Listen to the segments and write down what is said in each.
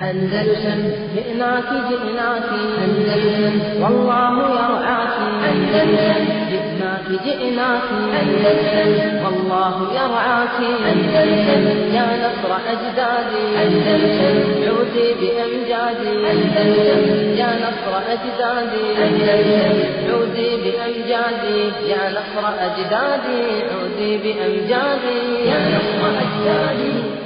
أندلسن جئناك جئناك أندلسن والله يرعاك أندلسن جئناك جئناك أندلسن والله يرعاك أندلسن يا نصر أجدادي أندلسن عودي بأمجادي أندلسن يا نصر أجدادي أندلسن عودي بأمجادي يا نصر أجدادي عودي بأمجادي يا نصر أجدادي عودي بأمجادي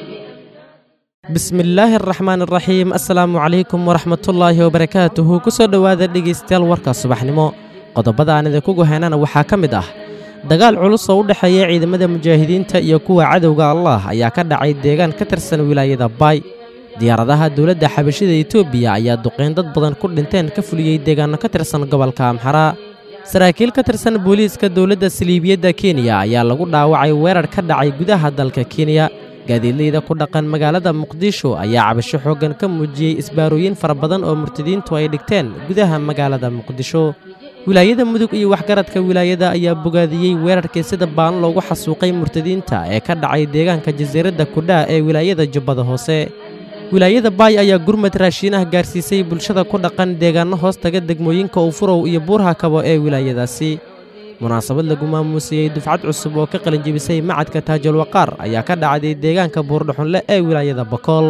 bismillaahi araxmaan araxiim assalaamu calaykum waraxmatullaahi wabarakaatuhu ku soo dhowaada dhegaystayaal warka subaxnimo qodobada aan idinku goheynana waxaa ka mid ah dagaal culus oo u dhexeeya ciidamada mujaahidiinta iyo kuwa cadowga allah ayaa ka dhacay deegaan ka tirsan wilaayada baay diyaaradaha dowladda xabashida etoobiya ayaa duqeyn dad badan ku dhinteen ka fuliyey deegaanno ka tirsan gobolka amxaraa saraakiil ka tirsan booliiska dowladda saliibiyadda kenya ayaa lagu dhaawacay weerar ka dhacay gudaha dalka kenya gaadiidleyda ku dhaqan magaalada muqdisho ayaa cabasho xooggan ka muujiyey isbaarooyin fara badan oo murtadiintu ay dhigteen gudaha magaalada muqdisho wilaayada mudug iyo waxgaradka wilaayada ayaa bogaadiyey weerarkii sida baan loogu xasuuqay murtadiinta ee ka dhacay deegaanka jasiiradda kudhaa ee wilaayada jubbada hoose wilaayada baay ayaa gurmad raashiinaha gaarsiisay bulshada ku dhaqan deegaanno hoos taga degmooyinka ufurow iyo buurha kabo ee wilaayadaasi munaasabad lagu maamuusiyey dufcad cusub oo ka qalinjebisay macadka taajulwaqaar ayaa ka dhacday deegaanka buurdhuxunle ee wilaayada bakool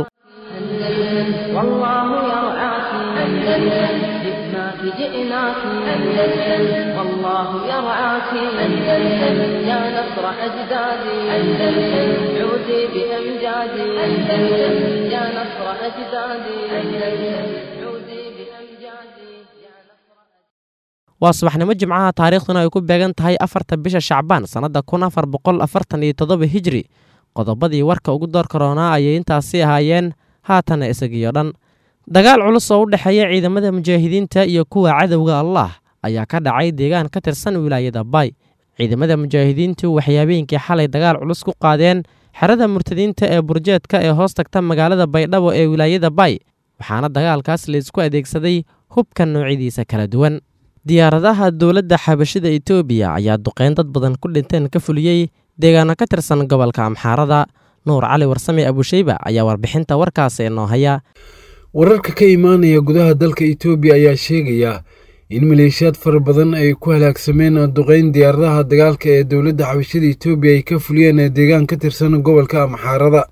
أندلسن والله يرعاك أندلسن جئناك جئناك أندلسن والله يرعاك أندلسن يا نصر أجدادي أندلسن عودي بأمجادي أندلسن يا نصر أجدادي أندلسن عودي بأمجادي يا نصر waa subaxnimo jimcaha taariikhduna ay ku beegan tahay afarta bisha shacbaan sannadda kun afar boqol afartan iyo toddoba hijri qodobadii warka ugu door karoonaa ayay intaasi ahaayeen haatana isagiyo dhan dagaal culus oo u dhexeeya ciidamada mujaahidiinta iyo kuwa cadowga allah ayaa ka dhacay deegaan ka tirsan wilaayada baay ciidamada mujaahidiintu waxay habeenkii xalay dagaal culus ku qaadeen xerada murtadiinta ee burjeedka ee hoos tagta magaalada baydhabo ee wilaayada baay waxaana dagaalkaas laysku adeegsaday hubka noocyadiisa kala duwan diyaaradaha dowladda xabashida etoobiya ayaa duqeyn dad badan ku dhinteen ka fuliyey deegaano ka tirsan gobolka amxaarada nuur cali warsame abusheyba ayaa warbixinta warkaasi inoo haya wararka ka imaanaya gudaha dalka itoobiya ayaa sheegaya in maleeshiyaad fara badan ay ku halaagsameen duqeyn diyaaradaha dagaalka ee dowladda xabashada etoobiya ay ka fuliyeen deegaan ka tirsan gobolka amxaarada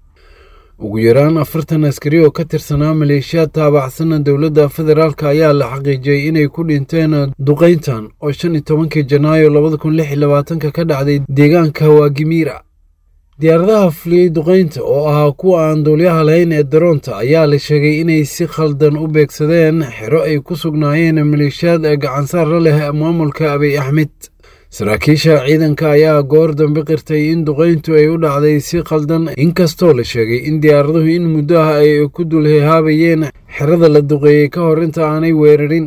ugu yaraan afartan askari oo ka tirsanaa maleeshiyaad taabacsan dowladda federaalk ayaa la xaqiijiyey inay ku dhinteen duqeyntan oo shan iyo tobankii janaayo labada kun lix iyo labaatanka ka dhacday deegaanka waagimiira diyaaradaha fuliyey duqeynta oo ahaa kuwa aan duulyaha lahayn ee daroonta ayaa la sheegay inay si khaldan u beegsadeen xero ay ku sugnaayeen maleeshiyaad gacansaar la leh maamulka abiy axmed saraakiisha ciidanka ayaa goor dambe qirtay in duqeyntu ay u dhacday si khaldan inkastoo la sheegay in diyaaraduhu in muddo ah ay ku dulhehaabayeen xerada la duqeeyey ka hor inta aanay weerarin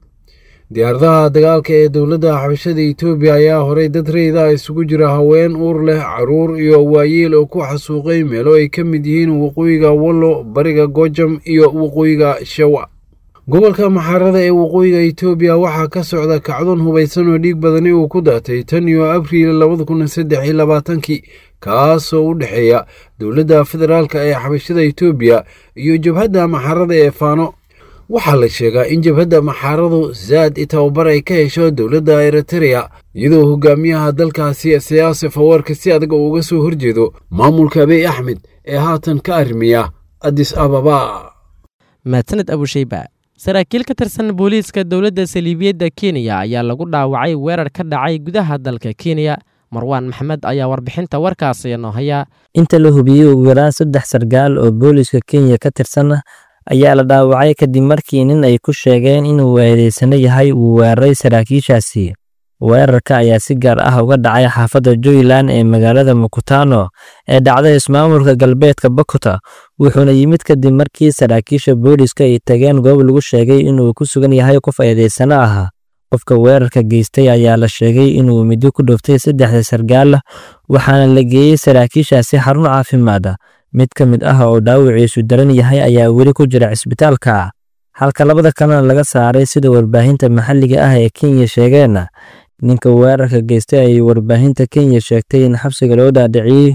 diyaaradaha dagaalka ee dowladda xabashada etoobiya ayaa horay dad reyda isugu jira haween uur leh caruur iyo waayeel oo ku xasuuqay meelo ay ka mid yihiin waqooyiga wallo bariga gojam iyo waqooyiga shawa gobolka maxaarada ee waqooyiga etoobiya waxaa ka socda kacdoon hubaysan oo dhiig badani uu ku daatay tan iyo abriil labada kun saddex iyo labaatankii kaasoo u dhexeeya dowladda federaalk ee xabashada etoobiya iyo jabhadda maxaarada ee faano waxaa la sheegaa in jabhadda maxaaradu zaad i tababar ay ka hesho dowladda eritereya iyadoo hogaamiyaha dalkaasi siyaase fawarka si adag uga soo horjeedo maamulka abiy axmed ee haatan ka arrimiya adis ababa mahadsaned abusheyba saraakiil ka tirsan booliiska dowladda saliibiyadda kenya ayaa lagu dhaawacay weerar ka dhacay gudaha dalka kenya marwaan maxmed ayaa warbixinta warkaasi inoo haya inta la hubiyey ugu yaraan saddex sargaal oo booliiska kenya ka tirsan ayaa la dhaawacay kadib markii nin ay ku sheegeen inuu weedaysano yahay uu weeraray saraakiishaasi weerarka ayaa si gaar ah uga dhacay xaafadda juyland ee magaalada mukutano ee dhacday ismaamulka galbeedka bokota wuxuuna yimid kadib markii saraakiisha booliiska ay tageen goob lagu sheegay inuu ku sugan yahay qof eedaysano ah qofka weerarka geystay ayaa la sheegay inuu middo ku dhuftay saddexda sargaal waxaana la geeyey saraakiishaasi xarun caafimaad mid ka mid ah oo dhaawiciisu daran yahay ayaa weli ku jira cisbitaalka halka labada kalena laga saaray sida warbaahinta maxalliga ah ee kenya sheegeen ninka weerarka geystay ayay warbaahinta kenya sheegtay in xabsiga loo dhaadhiciyey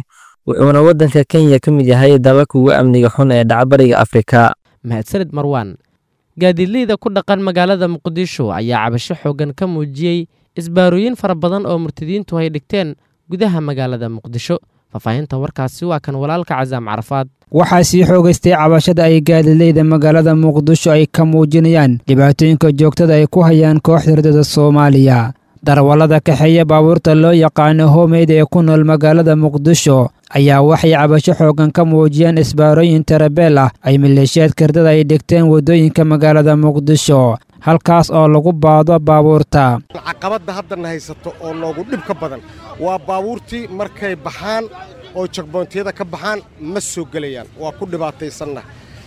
wuxuuna waddanka kenya ka mid yahay dalalka ugu amniga xun ee dhacbariga afrika mahadsanid marwaan gaadiidleyda ku dhaqan magaalada muqdisho ayaa cabasho xooggan ka muujiyey isbaarooyin fara badan oo murtadiintu ay dhigteen gudaha magaalada muqdisho faahfaahinta warkaasi waa kan walaalka casaam carafaad waxaa sii xoogaystay cabashada ay gaadiidleyda magaalada muqdisho ay ka muujinayaan dhibaatooyinka joogtada ay ku hayaan kooxda hurdada soomaaliya darwallada kaxeeya baabuurta loo yaqaano homeyd ee ku nool magaalada muqdisho ayaa waxay cabasho xooggan ka muujiyeen isbaarooyin tarabeel ah ay maleeshiyaadka hurdada ay dhigteen waddooyinka magaalada muqdisho halkaas oo lagu baado baabuurta caqabadda haddana haysato oo noogu dhib ka badan waa baabuurtii markay baxaan oo jagboontiyada ka baxaan ma soo gelayaan waa ku dhibaataysanna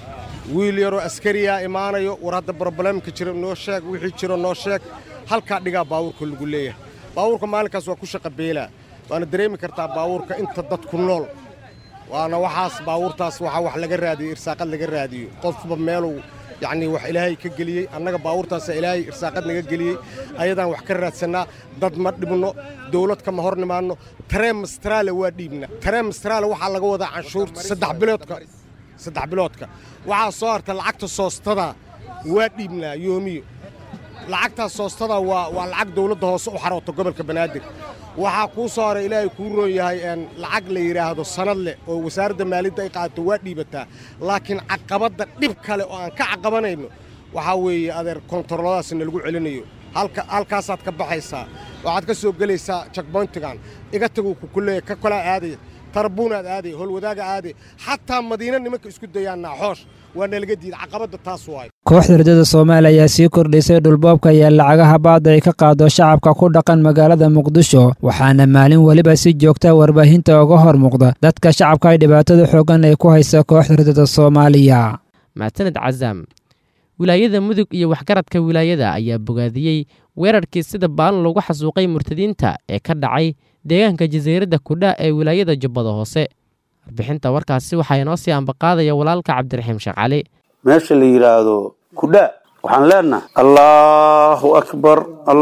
wiil yaroo askariyaa imaanayo war hadda broblemka jira noo sheeg wixii jiro noo sheeg halkaa dhigaa baabuurka lagu leeyahay baabuurka maalinkaas waa ku shaqa beelaa waana dareemi kartaa baabuurka inta dadku nool waana waxaas baabuurtaas waxaa wax laga raadiyo irsaaqad laga raadiyo qofba meeluu yacnii wax ilaahay ka geliyey annaga baabuurtaasa ilaahay irsaaqad naga geliyey ayadaan wax ka raadsannaa dad ma dhibno dawlad kama hor nimaanno tareen mastraale waa dhiibna tareen mastraale waxaa laga wadaa canshuurta saddex biloodka saddex biloodka waxaa soo harta lacagta soostada waa dhiibnaa yoomiyo lacagtaas soostada waa waa lacag dawladda hoose u xarooto gobolka banaadir waxaa kuu soo haray ilaahay kuu roon yahay lacag la yidhaahdo sanad leh oo wasaaradda maaliyadda ay qaadato waa dhiibataa laakiin caqabadda dhib kale oo aan ka caqabanayno waxaa weeye adeer kontaroladaasna lagu celinayo halka halkaasaad ka baxaysaa waxaad ka soo gelaysaa jakboyntigan iga taguu kukuleeya ka kolaa aadaya tarbuunaad aaday holwadaaga aaday xataa madiina nimanka isku dayaan naaxoosh waa nalaga diida caqabadda taas waay kooxda hurdada soomaaliya ayaa sii kordhisay dhulboobka iyo lacagaha baadda ay ka qaado shacabka ku dhaqan magaalada muqdisho waxaana maalin weliba si joogta warbaahinta uga hor muuqda dadka shacabka ay dhibaatada xooggan ay ku haysa kooxda hurdada soomaaliya mahadsanid casaam wilaayada mudug iyo waxgaradka wilaayada ayaa bogaadiyey weerarkii sida baan lagu xasuuqay murtadiinta ee ka dhacay deegaanka jasiiradda kudha ee wilaayada jubbada hoose warbixinta warkaasi waxaa inoo sii ambaqaadaya walaalka cabdiraxiim sheekh cali meesha la yidhaahdo kudha waxaan leenahay allaahu akbar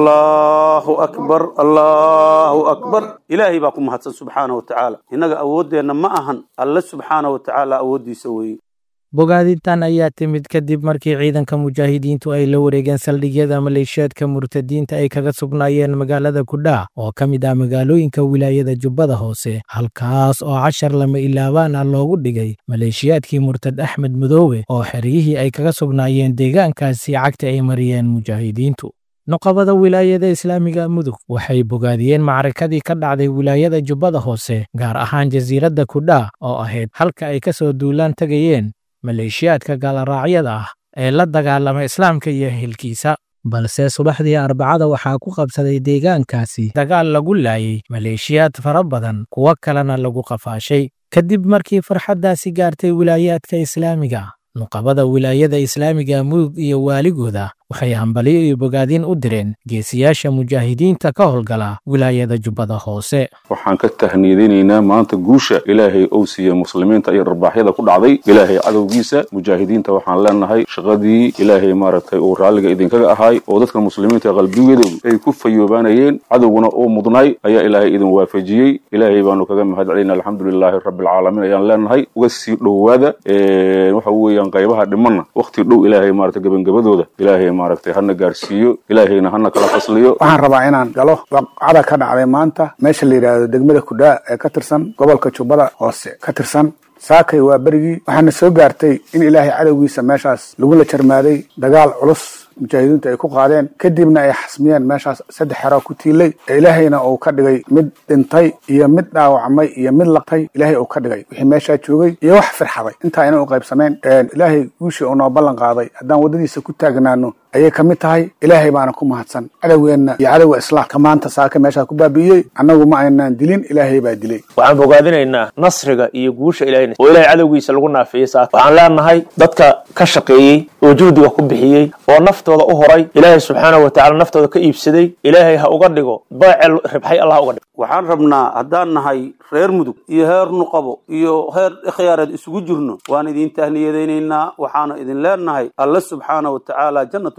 allaahu akbar allaahu akbar ilaahay baa ku mahadsan subxaana wa tacaala innaga awooddeenna ma ahan alle subxaana wa tacaala awooddiisa weeye bogaadintan ayaa timid kadib markii ciidanka mujaahidiintu ay la wareegeen saldhigyada maleeshiyaadka murtadiinta ay kaga sugnaayeen magaalada kudhaa oo ka mid ah magaalooyinka wilaayada jubbada hoose halkaas oo cashar lama ilaabaan ah loogu dhigay maleeshiyaadkii murtad axmed madoobe oo xeryihii ay kaga sugnaayeen deegaankaasi cagta ay mariyeen mujaahidiintu noqobada wilaayada islaamiga mudug waxay bogaadiyeen macrakadii ka dhacday wilaayada jubbada hoose gaar ahaan jasiiradda kudhaa oo ahayd halka ay ka soo duulaan tegayeen maleeshiyaadka gaalaraacyada ah ee la dagaalama islaamka iyo hilkiisa balse subaxdii arbacada waxaa ku qabsaday deegaankaasi dagaal lagu laayay maleeshiyaad fara badan kuwo kalena lagu qafaashay kadib markii farxaddaasi gaartay wilaayaadka islaamiga nuqabada wilaayada islaamiga mudug iyo waaligooda waxay hambaliyo iyo bogaadin u direen geesiyaasha mujaahidiinta ka howlgala wilaayada jubbada hoose waxaan ka tahniyadaynaynaa maanta guusha ilaahay ou siiya muslimiinta iyo dharbaaxyada ku dhacday ilaahay cadowgiisa mujaahidiinta waxaan leenahay shaqadii ilaahay maaragtay uu raalliga idinkaga ahaay oo dadka muslimiinta qalbigoodu ay ku fayoobaanayeen cadowguna uu mudnay ayaa ilaahay idin waafajiyey ilaahay baanu kaga mahad celinaa alxamdulilaahi rabbilcaalamiin ayaan leenahay uga sii dhowaada waxa weeyaan qaybaha dhimanna waqti dhow ilaahay maaragtay gebangabadooda ilaahay maaragtay hana gaarsiiyo ilaahayna hana kala fasliyo waxaan rabaa inaan galo waqcada ka dhacday maanta meesha la yidhaahdo degmada kudhaa ee ka tirsan gobolka jubbada hoose ka tirsan saakay waa berigii waxaana soo gaartay in ilaahay cadowgiisa meeshaas lagula jarmaaday dagaal culus mujaahidiintu ay ku qaadeen kadibna ay xasmiyeen meeshaas saddex xero ku tiilay ee ilaahayna uu ka dhigay mid dhintay iyo mid dhaawacmay iyo mid laqtay ilaahay uu ka dhigay wixii meeshaa joogay iyo wax firxaday intaa ayna u qaybsameen ilaahay guushii uu noo ballan qaaday haddaan waddadiisa ku taagnaano ayay ka mid tahay ilaahay baana ku mahadsan cadowgeenna iyo cadowga islaamka maanta saaka meeshaa ku baabi'iyey annagu ma aynaan dilin ilaahay baa dilay waxaan bogaadinaynaa nasriga iyo guusha ilahay oo ilahay cadowgiisa lagu naafiyey saaka waxaan leenahay dadka ka shaqeeyey oo juhdiga ku bixiyey oo naftooda u horay ilaahay subxaanahu watacaala naftooda ka iibsaday ilaahay ha uga dhigo beecel ribxay allah ha uga dhigo waxaan rabnaa haddaan nahay reer mudug iyo heer nuqabo iyo heer ikhyaareed isugu jirno waan idin tahniyadaynaynaa waxaana idin leenahay alle subxaana wa tacaala jannatu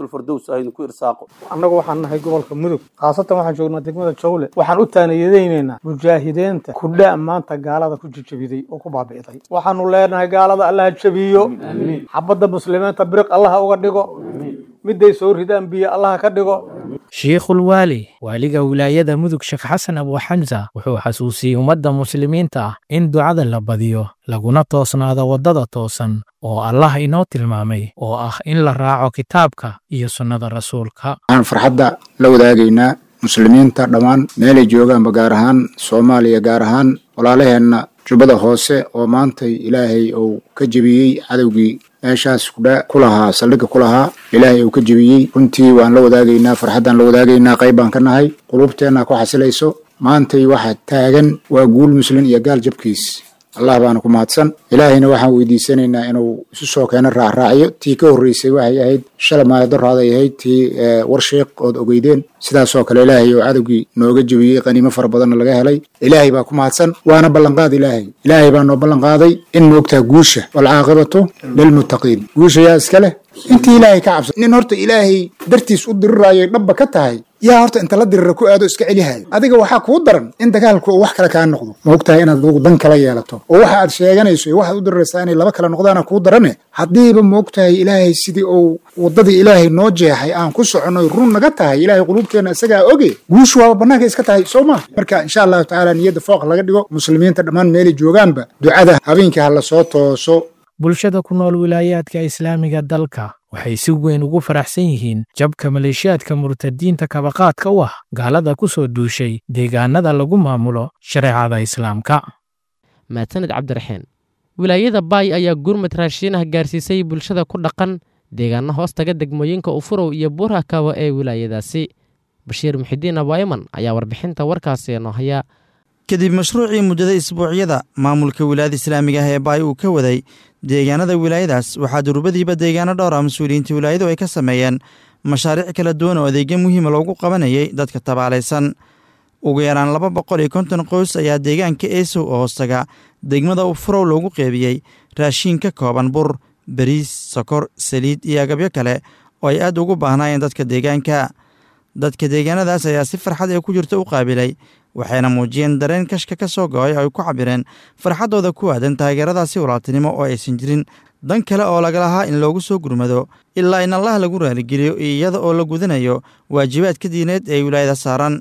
janatulfardows ah idinku irsaaqo annagu waxaan nahay gobolka mudug khaasatan waxaan joognaa degmada jawle waxaan u taaniyadaynaynaa mujaahidiinta kudha maanta gaalada ku jijabiday oo ku baabi'day waxaanu leenahay gaalada allaha jabiyo xabadda muslimiinta biriq allaha uga dhigo midday soo ridaan biyo allaha ka dhigo shiikhul waali waaliga wilaayada mudug sheekh xasan abu xamsa wuxuu xasuusiyey ummadda muslimiinta ah in ducada la badiyo laguna toosnaado waddada toosan oo allah inoo tilmaamay oo ah in la raaco kitaabka iyo sunnada rasuulka waxaan farxadda la wadaagaynaa muslimiinta dhammaan meelay joogaanba gaar ahaan soomaaliya gaar ahaan walaalaheenna jubbada hoose oo maantay ilaahay uu ka jebiyey cadowgii meeshaas kudha ku lahaa saldhigga ku lahaa ilaahay uu ka jebiyey runtii waan la wadaagaynaa farxaddaan la wadaagaynaa qayb baan ka nahay qulubteenna ku xasilayso maantay waxa taagan waa guul muslin iyo gaal jabkiis allah baana ku mahadsan ilaahayna waxaan weydiisanaynaa inuu isu soo keeno raacraaciyo tii ka horreysay waxay ahayd shala maayadoraaday ahayd tii warsheeq ood ogeydeen sidaasoo kale ilaahay oo cadowgii nooga jebiyey qaniimo fara badanna laga helay ilaahay baa ku mahadsan waana ballanqaad ilaahay ilaahay baa noo ballanqaaday in moogtaa guusha walcaaqibatu lilmuttaqiin guusha yaa iska leh intii ilaahay ka cabsa nin horta ilaahay dartiis u diriraayo dhabba ka tahay yaa horta inta la dirira ku aado iska celihayo adiga waxaa kuu daran in dagaalku uu wax kale kaa noqdo maogtahay inaad adugu dan kala yeelato oo waxa aad sheeganayso iyo waxaad u diriraysaa inay laba kale noqdaana kuu darane haddiiba maogtahay ilaahay sidii uu waddadii ilaahay noo jeexay aan ku soconnoy run naga tahay ilaahay quluubteenna isagaa oge guushu waaba bannaanka iska tahay soo maa marka insha allahu tacaala niyadda fooq laga dhigo muslimiinta dhammaan meelay joogaanba ducada habeenkii ha la soo tooso bulshada ku nool wilaayaadka islaamiga dalka waxay si weyn ugu faraxsan yihiin jabka maleeshiyaadka murtadiinta kabaqaadka u ah gaalada ku soo duushay deegaanada lagu maamulo shareecada islaamka mahadsaned cabdiraxeen wilaayada baay ayaa gurmad raashiinaha gaarsiisay bulshada ku dhaqan deegaano hoos taga degmooyinka ufurow iyo buurhakawa ee wilaayadaasi bashiir muxidiin abaayaman ayaa warbixinta warkaasi noo haya kadib mashruucii muddada isbuucyada maamulka wilaayada islaamiga ah ee baay uu ka waday deegaanada wilaayadaas waxaa durubadiiba deegaano dhowr ah mas-uuliyiinta wilaayadu ay ka sameeyeen mashaariic kala duwan oo adeegyo muhiima loogu qabanayay dadka tabaalaysan ugu yaraan laba boqol iyo konton qoys ayaa deegaanka eesow oo hoostaga degmada ufurow loogu qeybiyey raashiin ka kooban bur bariis sokor saliid iyo agabyo kale oo ay aad ugu baahnaayeen dadka deegaanka dadka deegaanadaas ayaa si farxad ee ku jirta u qaabilay waxayna muujiyeen dareen kashka ka soo go-ay oo ay ku cabireen farxaddooda ku aadan taageeradaasi walaaltinimo oo aysan jirin dan kale oo laga lahaa in loogu soo gurmado ilaa in allah lagu raaligeliyo iyada oo la gudanayo waajibaadka diineed ee wilaayada saaran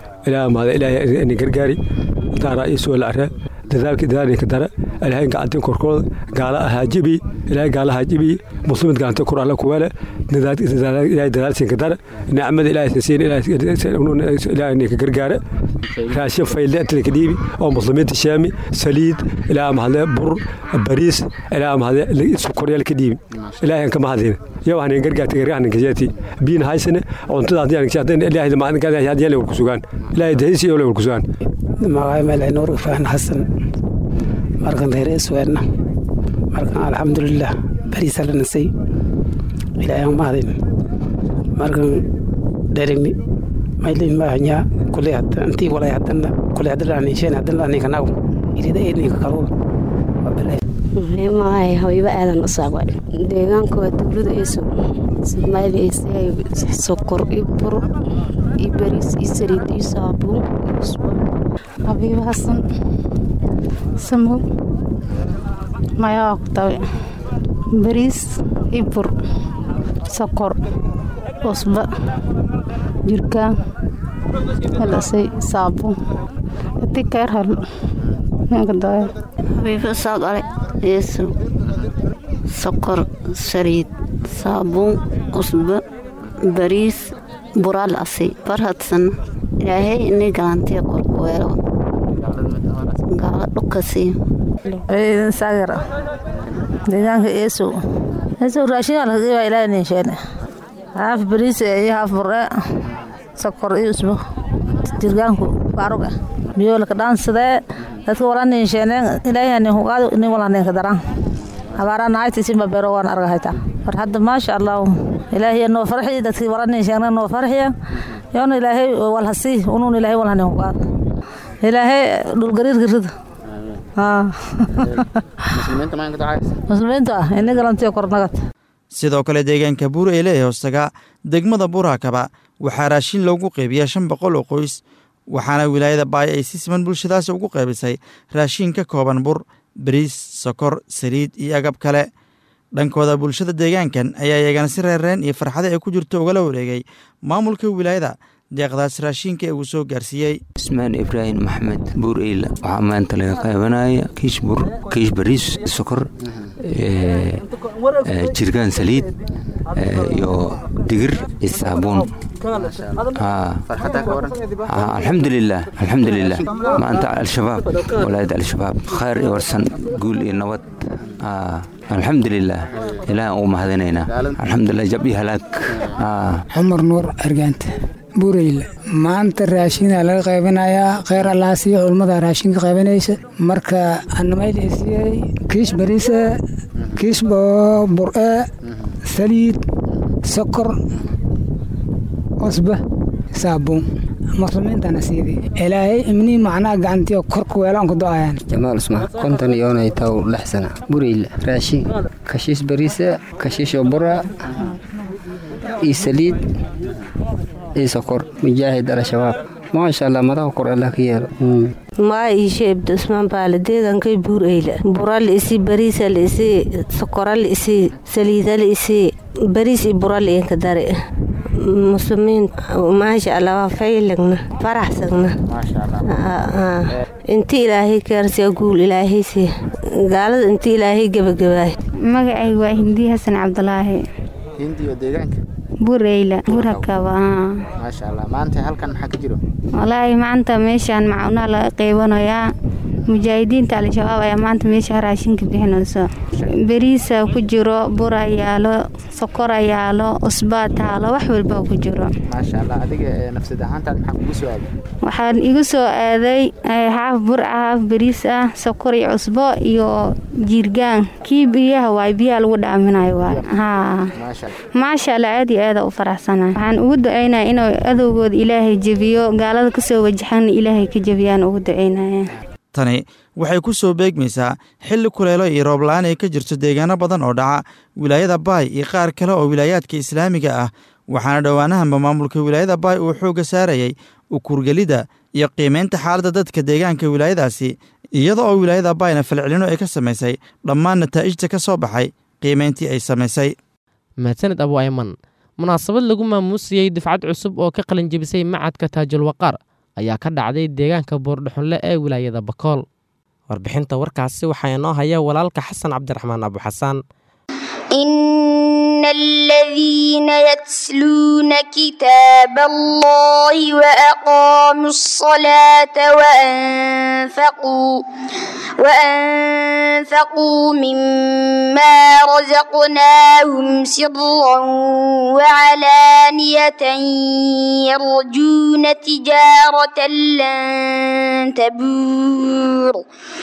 gargaari taara isuwala are dadaalka dadaalka dara ilaahay gacantin korkooda gaala ahaa jibi ilaahay gaalaha jibi muslimid gacanta kor alla kuwale ilaahay dadaalsinka dara nicmada ilaahay siin ilaahay ninka gargaara raashin fayle inta dhiibi oo muslimiinta shaami saliid ilaa mahadle bur bariis ilaa mahadle sokoryal ka dhiibi ilaahay ka mahadin yow hanin gargaarta gargaarta kajeeti biin haysane cuntada hadii aan hadii ilaahay ma aan hadii la ku sugan ilaahay dahisi iyo la ku sugan magacay meel nuur fahn xasan markan reer isweedna markan alxamdulilah bariisa la nasay ilaahay aan mahadin markan dherigni maylin maahanyaa kuley hadda intii walay haddana kuley hadda laani sheen hadda laani kanaw irida eedninka kalul magaay habiiba aadan usaagwa deegaanka waa dowlada eeso soomaaliya sokor iyo bur iyo bariis iyo saliid iyo saabuun iyo usbo habiiba xasan samow mayaa ku tabe bariis iyo bur sokor usba jirkaan helasay saabuun ati keer hel menkadaaya habiiba saagale yeeso sokor saliid saabuun usba bariis buraal asay barhadsan ilaahay inay galantiya qorkuweelo gaala dhukasi ciidan saagara deegaanka eesow eesow raashinaa laga geebaa ilaahay ninsheene haaf bariis iyo haaf burre sokor iyo usbo jirgaanku baarug ah biyo laka dhaansadee dadka wala ninsheene ilaahay nin hugaado nin wala ninka daran habaara naaytiisinba beero waan argahayta mar hadda maasha allah ilaahay noo farxiya dadkii wala ninsheene noo farxiya yoona ilaahay walhasii unuun ilaahay walha nin hugaado ilaahay dhulgariirka rida muslimiinta ah ini galantiyo kornagad sidoo kale deegaanka buur eyle ee hoostaga degmada buuraakaba waxaa raashin loogu qeybiyaa shan boqol oo qoys waxaana wilaayada baay ay si siman bulshadaasi ugu qaybisay raashin ka kooban bur bariis sokor saliid iyo agab kale dhankooda bulshada deegaankan ayaa iyagana si reerreen iyo farxade ay ku jirto ugala wareegay maamulka wilaayada deeqdaas raashinka ee uu soo gaarsiiyey ismaan ibraahim maxmed buur eyla waxaa maanta laga qaybanaya kiish bur kiish bariis sokor jirgaan saliid iyo digir iyo saabuun alxamdulilah alxamdulilah maanta al-shabaab walaayada al-shabaab khayr iyo warsan guul iyo nabad alxamdulilah ilaahan ugu mahadinaynaa alxamdulilah jab iyo halaag cumar nuur argaanta buureyla maanta raashinaa laga qaybanayaa kheyr allaasiyo culmada raashinka qaybanaysa marka anamaylasiyey kiish bariise kiish bur-e saliid sokor cusba saabuun muslimiintana siidii ilaahay imnii macnaha gacantiyo korka weelaan ku do-ayaan jamaal usmaan konton iyoonay taw lix sana bureyla raashin kashiish bariise kashiisho bura iyo saliid iyo sokor mujaahid al-shabaab maasha allah madaxa kor allah ka yeelo maa iishe ibda usmaan baale deegankay buur eyla bura liisi bariisa liisi sokora liisi saliida liisi bariis iyo bura liinka dare muslimiin maasha allah waa faylagna faraxsagna inti ilaahay kaarsiya guul ilaahaysi gaalada inti ilaahay gebagabaay magacay waa hindi xasan cabdulaahi hindiyo deegaanka bureyla burakaba maasha allah maanta halkan maxaa ka jiro walaahi maanta meeshaan macunaha laga qeybanayaa mujaahidiinta al-shabaab ayaa maanta meesha raashinka bixinayso beriisa ku jiro bura yaalo sokora yaalo usbaa taalo wax walba ku jiro maasha allah adiga nafsad ahaantaad maxaa kugu soo aaday waxaan igu soo aaday haaf bur ah haaf beriis ah sokor iyo cusbo iyo jiirgaan kii biyaha waay biyaha lagu dhaaminayo waay haa maasha allah aad iyo aada u faraxsana waxaan ugu ducaynaya inuu adowgooda ilaahay jebiyo gaalada kasoo wajaxana ilaahay ka jebiyaan ugu ducaynaya tani waxay ku soo beegmaysaa xilli kuleelo iyo roob-la-aan ay ka jirto deegaano badan oo dhaca wilaayada baay iyo qaar kale oo wilaayaadka islaamiga ah waxaana dhowaanahanba maamulka wilaayada baay uu xoogga saarayay ukurgelidda iyo qiimaynta xaaladda dadka deegaanka wilaayadaasi iyada oo wilaayada baayna falcelino ay ka samaysay dhammaan nataa'ijta ka soo baxay qiimayntii ay samaysay mahadsaned abu ayman munaasabad lagu maamuusiyey difcad cusub oo ka qalinjebisay macadka taajulwaqaar ayaa ka dhacday deegaanka boordhaxunle ee wilaayada bakool warbixinta warkaasi waxaa inoo haya walaalka xasan cabdiraxmaan abuxasaan إن الذين يتلون كتاب الله وأقاموا الصلاة وأنفقوا وأنفقوا مما رزقناهم سرا وعلانية يرجون تجارة لن تبور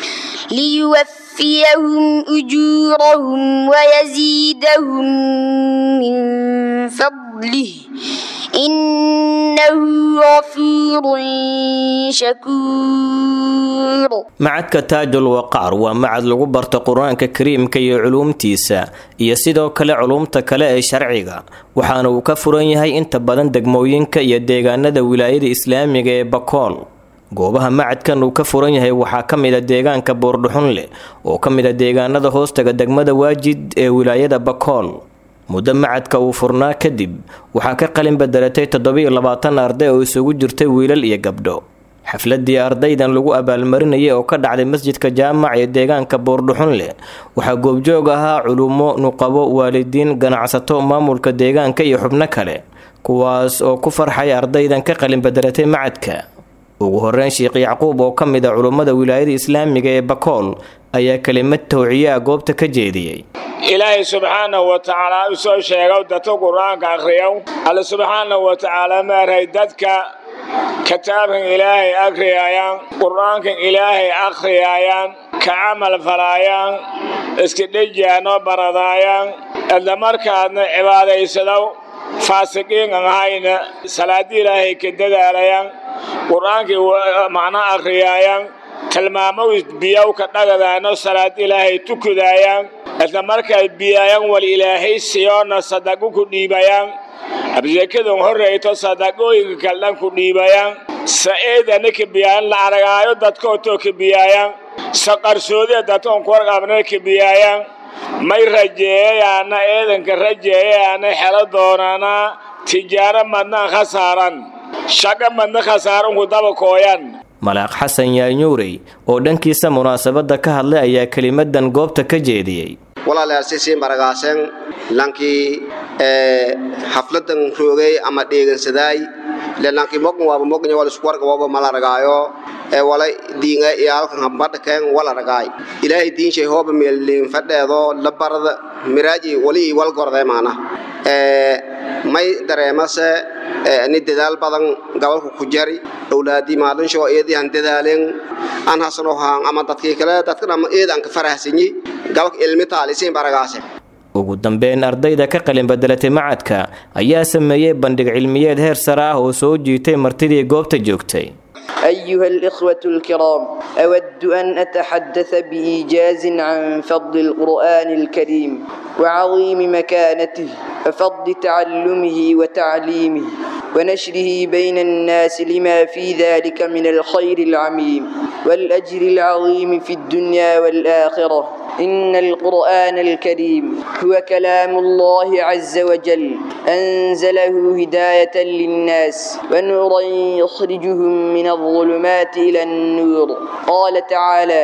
ليوفيهم أجورهم ويزيدهم من فضله إنه غفور شكور macadka taajul waqaar waa macad lagu barto qur-aanka kariimka iyo culuumtiisa iyo sidoo kale culuumta kale ee sharciga waxaana uu ka furan yahay inta badan degmooyinka iyo deegaanada wilaayada islaamiga ee bakool goobaha macadkan uu ka furan yahay waxaa ka mid a deegaanka boordhuxunle oo ka mid a deegaanada hoostaga degmada waajid ee wilaayada bakool muddo macadka uu furnaa kadib waxaa ka qalin bedelatay toddobiyo labaatan arday oo isugu jirtay wiilal iyo gabdho xafladii ardaydan lagu abaalmarinayay oo ka dhacday masjidka jaamac ee deegaanka boordhuxunle waxaa goobjoog ahaa culummo nuqabo waalidiin ganacsato maamulka deegaanka iyo xubno kale kuwaas oo ku farxay ardaydan ka qalin bedelatay macadka ugu horeyn sheekh yacquub oo ka mid a culummada wilaayada islaamiga ee bakool ayaa kelimad tawciye ah goobta ka jeediyey ilaahay subxaanahu wa tacaala u soo sheegow dadka qur-aanka akhriyow alle subxaanahu wa tacaala maaray dadka kitaabkan ilaahay akhriyayaan qur-aankan ilaahay akhriyayaan ka camal falaayaan iska dhejiyaanoo baradaayaan isla markaadna cibaadaysadow faasiqiin aan ahayna salaadii ilaahay ka dadaalayaan qur-aankii macno akhriyaayaan tilmaamow biyowka dhagadaano salaad ilaahay tukudayaan isla markay biyayaan wal ilaahay siyoona sadaqo ku dhiibayaan absekadan horreyto sadaqooyinka kaldhan ku dhiibayaan sa'eedana ka biyaayan la aragaayo dadkootoo ka biyaayaan saqarsoodee dadkoon ku warqabna ka biyaayaan may rajeeyayaana eedanka rajeeyayaana xelo doonana tijaaro madnaan khasaaran shaqa madna khasaaran ku daba kooyan malaaq xasan yaanyuurey oo dhankiisa munaasabadda ka hadlay ayaa kelimadan goobta ka jeediyey walaalyaal baragaaseen lankii xafladan roogay ama dheegansadaay le lankii mogan waaba moganya wal isku warga waaba mala ragaayo ee wala diinga iyo halkan hambadha keen wala ragaay ilaahay diinshay hooba meelliin fadheedo la barada miraaji wali ii wal gorday maana may dareemase ni dadaal badan gobolka ku jari awlaadii maalinshoo eedii han dadaaleen aan hasano haan ama dadkii kale dadkan ama eed aan ka farahsanyi gobolka ilmi taalisiin baragaase ugu dambeyn ardayda ka qalin bedelatay macadka ayaa sameeyey bandhig cilmiyeed heer sare ah oo soo jiitay martidii goobta joogtay أيها الإخوة الكرام أود أن أتحدث بإيجاز عن فضل القرآن الكريم وعظيم مكانته وفضل تعلمه وتعليمه ونشره بين الناس لما في ذلك من الخير العميم والأجر العظيم في الدنيا والآخرة إن القرآن الكريم هو كلام الله عز وجل أنزله هداية للناس ونورا يخرجهم من الظلمات إلى النور قال تعالى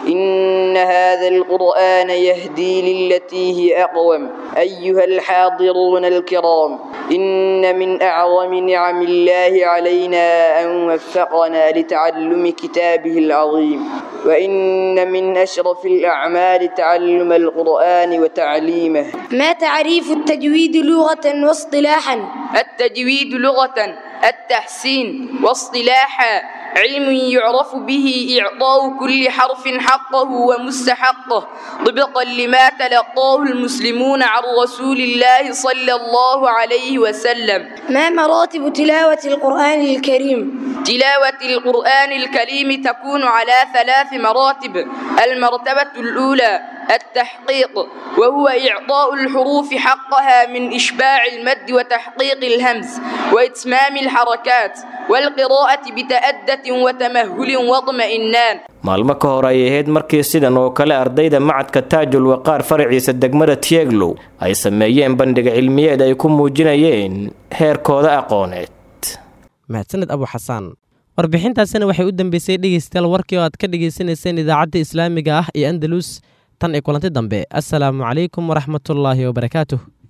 إن هذا القرآن يهدي للتي هي أقوم أيها الحاضرون الكرام إن من أعظم نعم الله علينا أن وفقنا لتعلم كتابه العظيم وإن من أشرف الأعمال تعلم القرآن وتعليمه ما تعريف التجويد لغة واصطلاحا التجويد لغة التحسين واصطلاحا علم يعرف به إعطاء كل حرف حقه ومستحقه طبقا لما تلقاه المسلمون عن رسول الله صلى الله عليه وسلم ما مراتب تلاوة القرآن الكريم تلاوة القرآن الكريم تكون على ثلاث مراتب المرتبة الأولى التحقيق وهو إعطاء الحروف حقها من إشباع المد وتحقيق الهمز وإتمام الحركات والقراءة بتأدة وتمهل واطمئنان maalmo ka hor ay ahayd markii sidan oo kale ardayda macadka taajul waqaar faraciisa degmada tieglow ay sameeyeen bandhiga cilmiyeed ay ku muujinayeen heerkooda aqooneed mahadsaned abu xasaan warbixintaasina waxay u dambeysay dhegeystayaal warkii oo aad ka dhegaysanayseen idaacadda islaamiga ah ee andalus tan iyo kulanti dambe assalaamu calaykum waraxmatullaahi wabarakaatuh